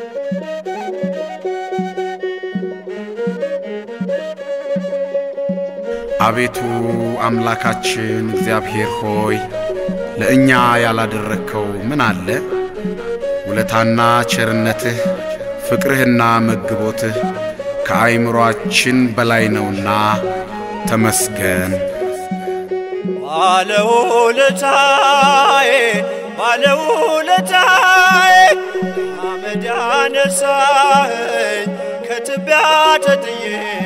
አቤቱ አምላካችን እግዚአብሔር ሆይ ለእኛ ያላደረግከው ምን አለ? ውለታና ቸርነትህ ፍቅርህና መግቦትህ ከአይምሮአችን በላይ ነውና ተመስገን። ባለውለታዬ ባለውለታዬ አመድ ያነሳኸኝ ከትቢያ ተጥዬ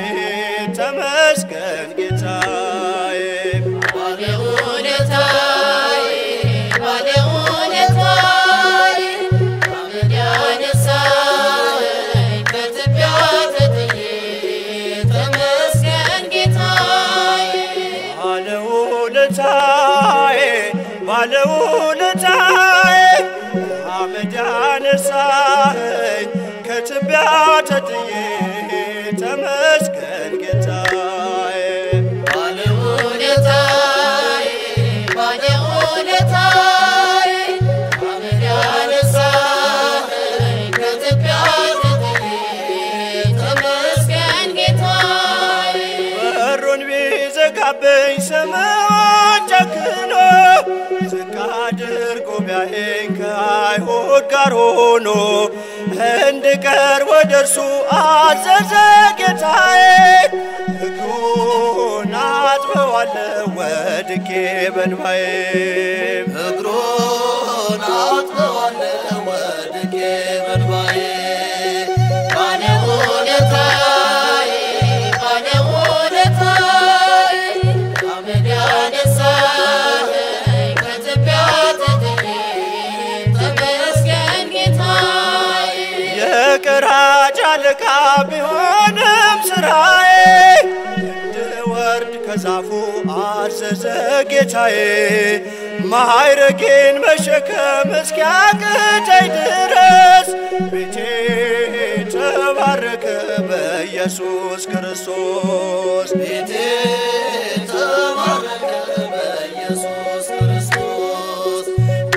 ተመስገን ጌታዬ ባለውለታዬ ባለውለታዬ አመድ ያነሳኸኝ ከትቢያ ተጥዬ ተመስገን ጌታዬ ባለውለታዬ ባለውለታዬ አመድ ያነሳኸኝ ከትቢያ ተጥዬ ተመስገን ጌታዬ ባለውለታዬ ባለውለታዬ አመድ ያነሳኸኝ ከትቢያ ተጥዬ ተመስገን ጌታዬ በሩን ቢዘጋብኝ ስምዖን ጨክኖ ዝቅ አድርጎ ቢያየኝ ከአይሁድ ጋር ሆኖ እንድቀርብ ወደ እርሱ አዘዘ ጌታዬ። እግሩን አጥበዋለሁ ወድቄ በእንባዬ እግሩን አጥበዋለሁ ወድቄ በእንባዬ ባለውለታዬ ባለውለታዬ አመድ ያነሳኸኝ ከትቢያ ተጥዬ ተመስገን ጌታዬ የቀራጭ አለቃ ቢሆንም ስራዬ እንድወርድ ከዛፉ አዘዘ ጌታዬ። ማዕረጌን መሸከም እስኪያቅተኝ ድረስ ቤቴ ተባረከ በኢየሱስ ክርስቶስ ቤቴ ተባረከ በኢየሱስ ክርስቶስ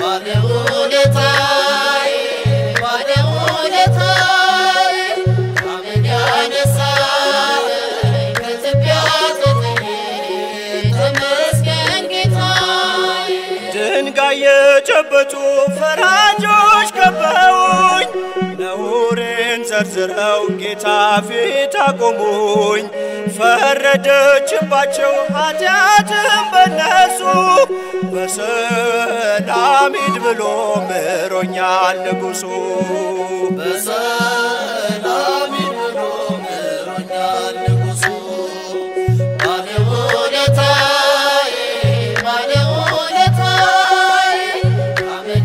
ባለውለታዬ ባለውለታዬ አመድ ያነሳኸኝ ከትቢያ ተጥዬ ተመስገን ጌታዬ ድንጋይ የጨበጡ ፈራጆች ከበውኝ ነውሬን ዘርዝረው ጌታ ፊት አቆሙኝ። ፈረደችባቸው ኃጢአትም በነሱ በሰላም ሂድ ብሎ ምሮኛል ንጉሡ በሰላም ብሎ ምሮኛል ንጉሡ ባለውለታዬ ባለውለታዬ አመድ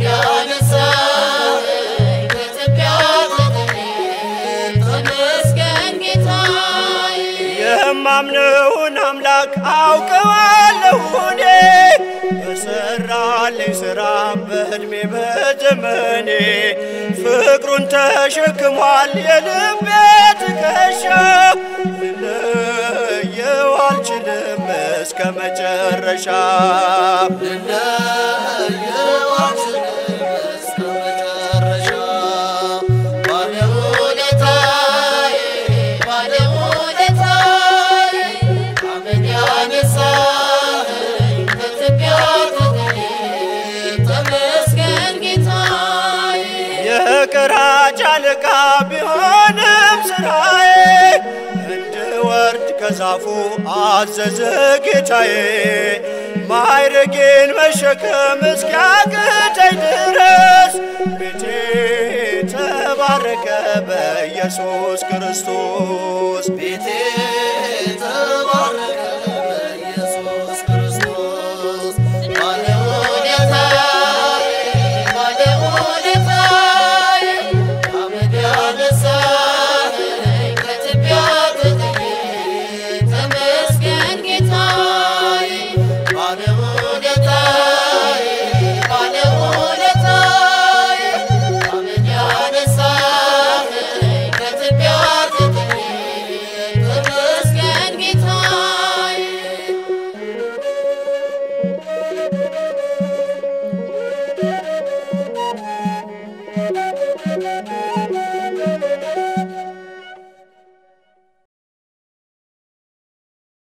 ያነሳኸኝ ከትቢያ ተጥዬ ተመስገን ጌታዬ የማምነውን አምላክ አውቀዋለሁ እኔ በሰራልኝ ሥራ በዕድሜ በዘመኔ ፍቅሩን ተሸክሟል የልቤ ትከሻ ልለየው አልችልም እስከ መጨረሻ ልለየው አልችልም እስከ መጨረሻ ባለውለታዬ ባለውለታዬ አመድ ያነሳኸኝ ከትቢያ ተጥዬ ተመስገን ጌታዬ የቀራጭ አለቃ ቢሆንም ስራዬ እንድወርድ ከዛፉ አዘዘ ጌታዬ። ማዕረጌን መሸከም እስኪያቅተኝ ድረስ ቤቴ ተባረከ በኢየሱስ ክርስቶስ ቤቴ